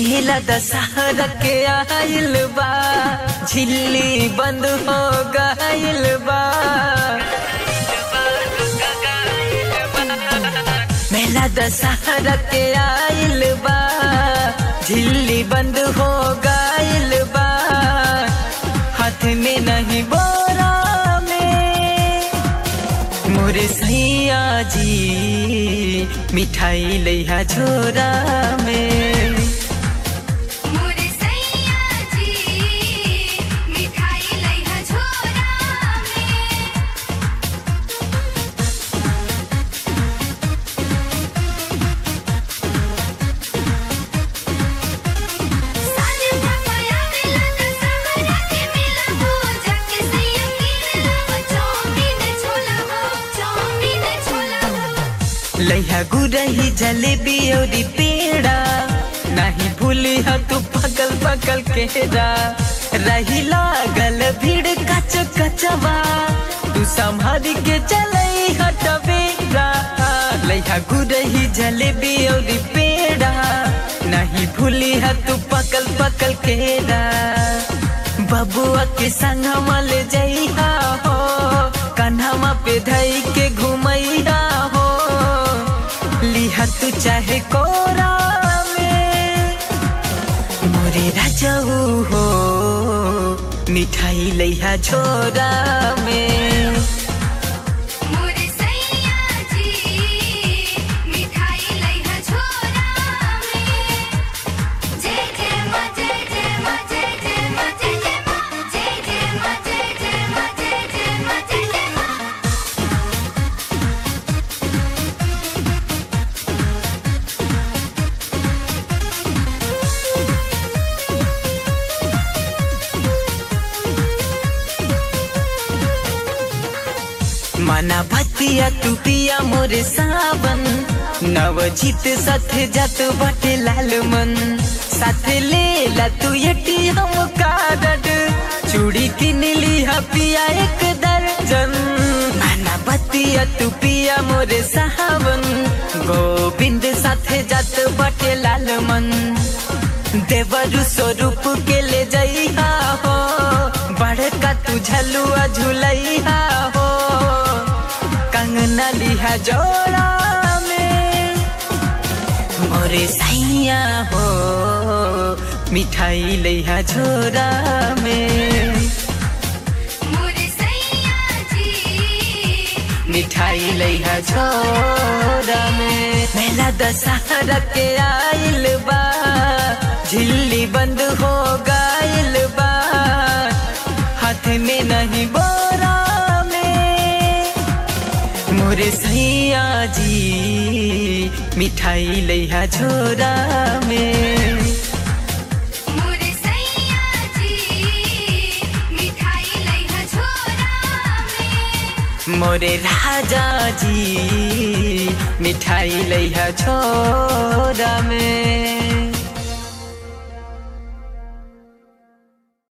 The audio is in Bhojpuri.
मेला दशहरा के आइल बा झिल्ली बंद हो गइल बा मेला दशहरा के आइल बा झिल्ली बंद हो गइल बा हाथ में नहीं बोरा में मोरे सैया जी मिठाई लैहा झोरा में मोरे सैया जी मिठाई लइहा झोरा में साले पाया मिला दशहरा के मेला हो जाके सैया कीन लावा चौमिन छोला हो चौमिन छोला हो लैहा गुरही जलेबी और पेड़ा नहीं भूली ह तू पकल पकल केरा रही लागल भीड़ कच कचवा तू संभाल के चलई हटबेरा लैहा गुरही जलेबी और पेड़ा नहीं भूली ह तू पकल पकल केरा बबुआ के संगवा ले जइहा हो कन्हवा पे धई के घुमैया हो लिहा तू चाहे कोरा में मोरे राजाऊ हो मिठाई लैहा झोरा में मोरे सैया जी मिठाई लइहा झोरा में जय जय मां जय जय मां जय जय मां जय जय मां जय जय मां जय जय मां जय जय मां जय जय मां मना भतिया तू पिया मोरे सावन नवजीत साथ जात बाटे लाल मन साथ ले ला तू यटी हम कार्ड चूड़ी किन लिहा पिया एक दर्जन मना भतिया तू पिया मोरे सावन गोविंद साथ जात बाटे लाल मन देवरु स्वरूप के ले जइहा हो बड़का तू झलुआ झुलैहा हो कंगना लिहा जोड़ा में मोरे सैया हो मिठाई लैहा झोरा में मोरे सैया जी मिठाई लैहा झोरा में मेला दशहरा के आइल बा झिल्ली बंद हो गइल बा हाथ में नहीं बोरा में मोरे सैया जी मिठाई लैहा झोरा में मोरे सैया जी मिठाई लइहा झोरा में मोरे राजा जी मिठाई लैहा छोरा में